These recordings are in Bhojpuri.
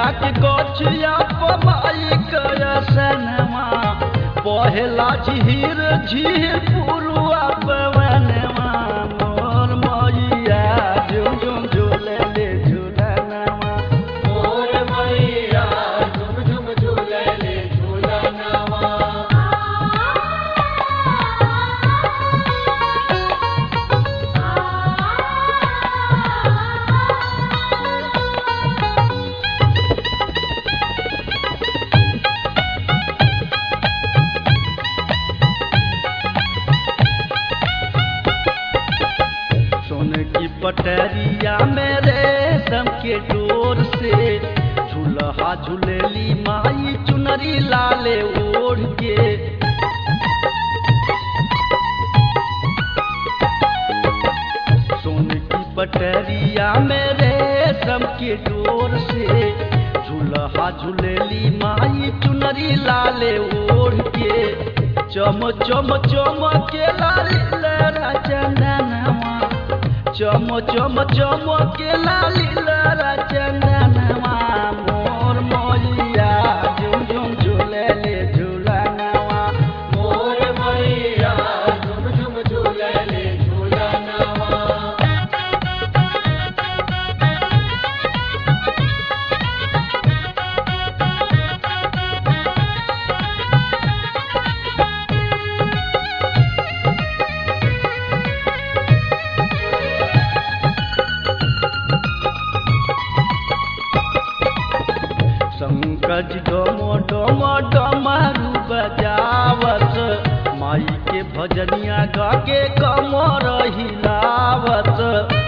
के गछिया पमाई कयसनमा पहला झीर झीर पुरुआ पवनमा मोर मैया झुम झुम झूले ले झूलनमा मोर मैया झुम झुम झूलले झूलनवा सोन की पटरिया में रेशम के डोर से झूलहा झूलेली माई चुनरी लाले ओढ़ के सोन की पटरिया में रेशम के डोर से झूलहा झूलेली माई चुनरी लाले ओढ़ के चम चम चम के लाली लहरा चंदनवा चम चम चम के लाली लहरा चंदनवा मोर मोलिया झुम झुम झूले ले झूलनवा मोर मैया झुम झुम झूलले झूलनवा शंकज डोमो डोमो डमरू बजावत माई के भजनिया गा के कमर हिलावत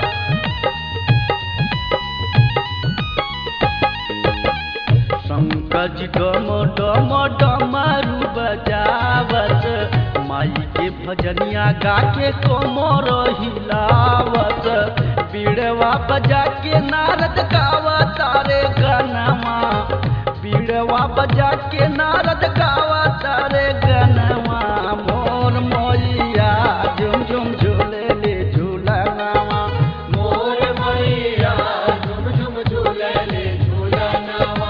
शंकज डोमो डोमो डमरू बजावत माई के भजनिया गा के कमर हिलावत बीड़वा बजा के नारद गावा तारे गनवा बीड़वा बजा के नारद गावा तारे गनवा मोर मोलिया झुम झुम झूले ले झूलनवा मोर मैया झुम झुम झूलले झूलनवा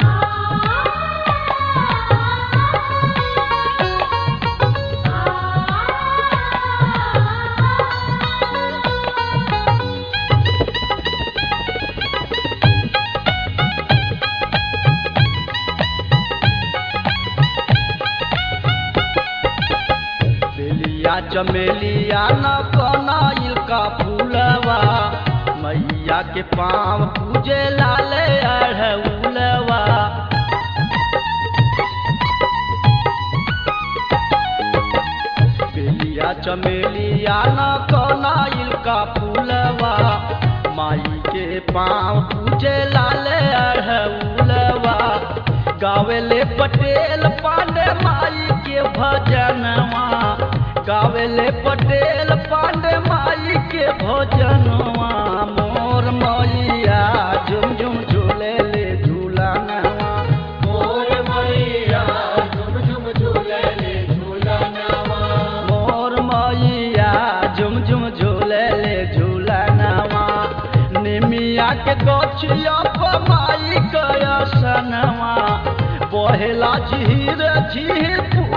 बेलिया चमेलिया न कनाइल का फूलवा मैया के पाँव पूजे लाले अढ़उलवा बेलिया चमेलिया न कनाइल का फूलवा माई के पाँव पूजे लाले अढ़उलवा गावेले पटेल पांडे माई के भजनवा गावेले पटेल पांडे माई के भजनवा मोर मैया झुम झुम झूले ले झूलनवा मोर मैया झुम झुम झूलले झूलनवा मोर मैया झुम झुम झूले ले झूलनवा निमिया के गछिया पर माई कयसनवा बहेला झीर झीर